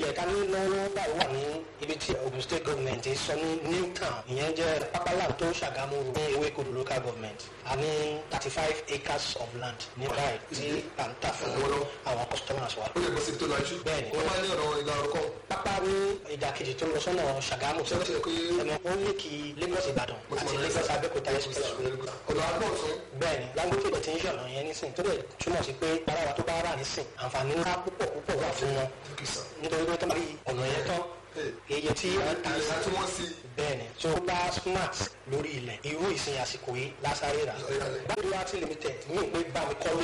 ilẹ̀ ta ní lọ́wọ́ báyìí wà ní ibi tí Ogun State Government sọ ní New Town ìyẹn jẹ́ pápálàm tó Ṣàgámù ní Ewékodò local government a ní thirty five acres of land ní báyìí tí à ń tà fún àwọn customers wa. ó lè bọ́ sí tó lajú. Bẹ́ẹ̀ni. wọ́n máa ní ọ̀rọ̀ ìlà ọ̀rọ̀ kan. pápá ní ìdàkejì tó lọ sọ́nà Ṣàgámù ṣé wọ́n ti rẹ̀ pé ẹ̀mọ̀ ó ní kí Lagos Ìbàdàn àti Lagos Abẹ́òkúta expressway ọ̀dọ̀ àgbọ̀ ọ̀tún. bẹ́ẹ̀ni Dangote ti ń ṣọ̀nà yẹn nísìn tó dẹ̀ túmọ̀ sí pé báwa tó bá rà nísìn àǹfààní ńlá púpọ̀ púpọ̀ wà fún wọn Thank you, sir. nítorí pé tó bá rí ọ̀nà yẹn tán iye tí wọ́n ta ìyá tí wọ́n sí bẹ́ẹ̀ni tó bá smart lórí ilẹ̀ irú ìsìn àsìkò yìí lásàrè rà báyìí wá sí limited ní ìpè bá mi kọ́lé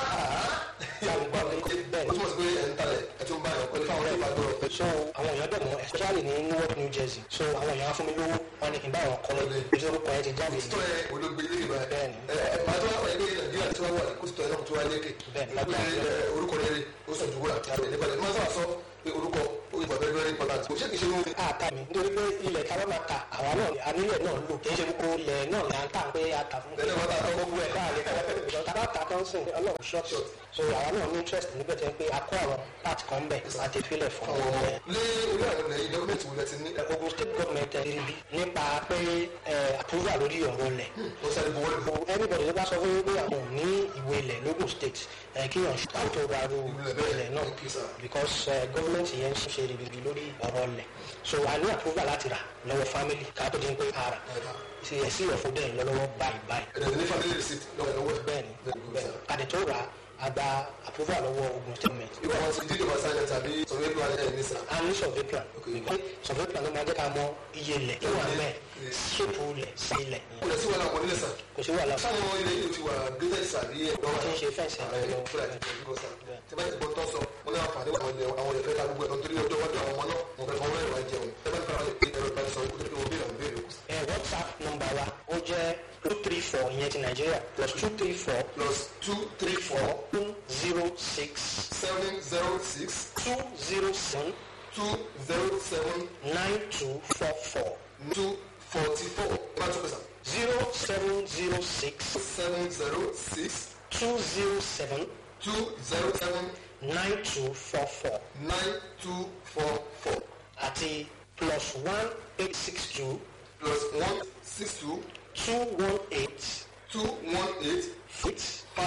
bá mi kọ́lé ó bẹ́ẹ̀ni túmọ̀ sí pé ẹ̀ ń talẹ̀ ẹ̀ tún bá yàn pẹ̀lú fáwọn ọ̀rẹ́ ìbàdàn ọ̀pẹ. so àwọn èèyàn dẹ̀ mọ́ especially ní Newark New Jersey so àwọn èèyàn á fún mi lówó wọn ni kí n bá wọn kọ́lé bí orúkọ yẹn ti jáde tó ẹ olóògbé ilé ìgbà ẹ Bẹ́ẹ̀ni. ẹ màá tó wá pàdé ní nàìjíríà tí wọ́n wà kó sì tọ́ ẹ náà tó wá lékè. Bẹ́ẹ̀ni, pé lágbára. ẹ, orúkọ rere ó sọ ju wúrà ẹ nípa ẹ máa sábà sọ pé orúkọ ó yẹ bàbá very important kò ṣe kì í ṣe irú àtà mi nítorí pé ilẹ̀ tí a bá máa ta àwa náà ni anílẹ̀ náà lò kì í ṣe gbogbo ilẹ̀ náà ni à ń tà pé a tà fún Bẹ́ẹ̀ni, wọ́n tà fún gbogbo ẹ̀ káàlẹ́ káàlẹ́ ìjọba tá a bá ta tán sìn ọlọ́run short so àwa náà ní interest níbẹ̀ tẹ́ pé a kó àwọn part kan bẹ̀ àti ìfilẹ̀ fún àwọn ọmọ ọmọ ẹ̀. lé orí àwọn ilẹ̀ yìí dọ́kúmẹ̀tì wo lẹ ti ní Ogun State government ẹ̀ ríbi nípa pé ẹ̀ approval lórí ọ̀rọ̀ lẹ̀ ó sáré buwọ́ lù so anybody tó bá sọ fún mi pé àwọn ò ní ìwé ilẹ̀ lógùn state ẹ̀ kí yàn ṣe tó ra ru Ilẹ̀ bẹ́ẹ̀, ilẹ̀ náà thank you, sir. because uh, government yẹn ń ṣe ribiribi lórí ọ̀rọ̀ ilẹ̀ so a ní approval láti rà lọ́wọ́ family ká tó di pé a rà ṣe ẹ̀ sí ọ̀fọ̀ dẹ̀ lọ́wọ́ báyìí báyìí ẹ̀dẹ̀ ní family receipt lọ́wọ́ lọ́wọ́ ẹ̀. bẹ́ẹ̀ni Very good, bẹ́ẹ̀ni sir. àdè tó rà a gba approval lọ́wọ́ Ogun state government ìwọ àwọn ti dídì wọn sáyẹn tàbí sọ̀rọ̀ ẹ̀dùn alẹ́ ẹ̀ ní sà. a ní survey plan Okay. because survey plan ló máa jẹ́ ká mọ iye ilẹ̀ tó wà mẹ́ẹ̀ ṣépù ilẹ̀ sí ilẹ̀ kò lè sí wàhálà wọn nílẹ̀ sà. kò sí wàhálà sáwọn ilé yìí ti wà gẹ́gẹ́ sàbí ẹ̀ wọ́n ti ń ṣe fẹ́ǹsì ẹ̀ lọ́wọ́ fúlà ẹ̀ gbọ́ sà. tí bá ti gbọ́ tọ́ sọ wọn ní àǹfààní àwọn ilẹ̀ àwọn ilẹ̀ fẹ́ ká gbogbo ẹ̀ nítorí ọjọ́ iwájú àwọn ọmọ náà wọn fẹ́ fọwọ́ ẹ̀rọ ajẹun ẹ bá ti fara pé ẹ̀rọ ìbánisọ̀rọ̀ kó tó kí wọ́n béèrè àwọn béèrè kù. ẹ whatsapp number wa ó jẹ́ two three four ìyẹn ti nàìjíríà plus two three four plus two three four two zero six seven zero six two zero seven two zero seven nine two four four two forty four ẹ bá tún pèsè zero seven zero six seven zero six two zero seven two zero seven nine two four four nine two four four àti plus one eight six two plus one six two two one eight two one eight six